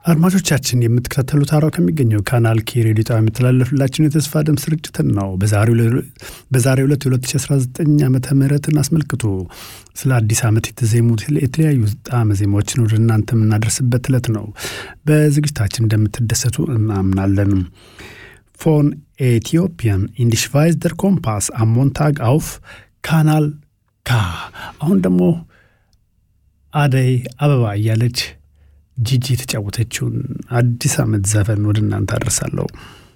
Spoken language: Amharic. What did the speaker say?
አድማጮቻችን የምትከታተሉት አራው ከሚገኘው ካናል ኬ ሬዲዮ ጣቢያ የሚተላለፍላችሁን የተስፋ ድምፅ ስርጭትን ነው። በዛሬው ዕለት የ2019 ዓመተ ምህረትን አስመልክቶ ስለ አዲስ ዓመት የተዜሙት የተለያዩ ጣዕመ ዜማዎችን ወደ እናንተ የምናደርስበት ዕለት ነው። በዝግጅታችን እንደምትደሰቱ እናምናለን። ፎን ኤቲዮፒያን ኢንዲሽቫይዝ ደር ኮምፓስ አሞንታግ አውፍ ካናል ካ። አሁን ደግሞ አደይ አበባ እያለች ጂጂ የተጫወተችውን አዲስ ዓመት ዘፈን ወደ እናንተ አደርሳለሁ።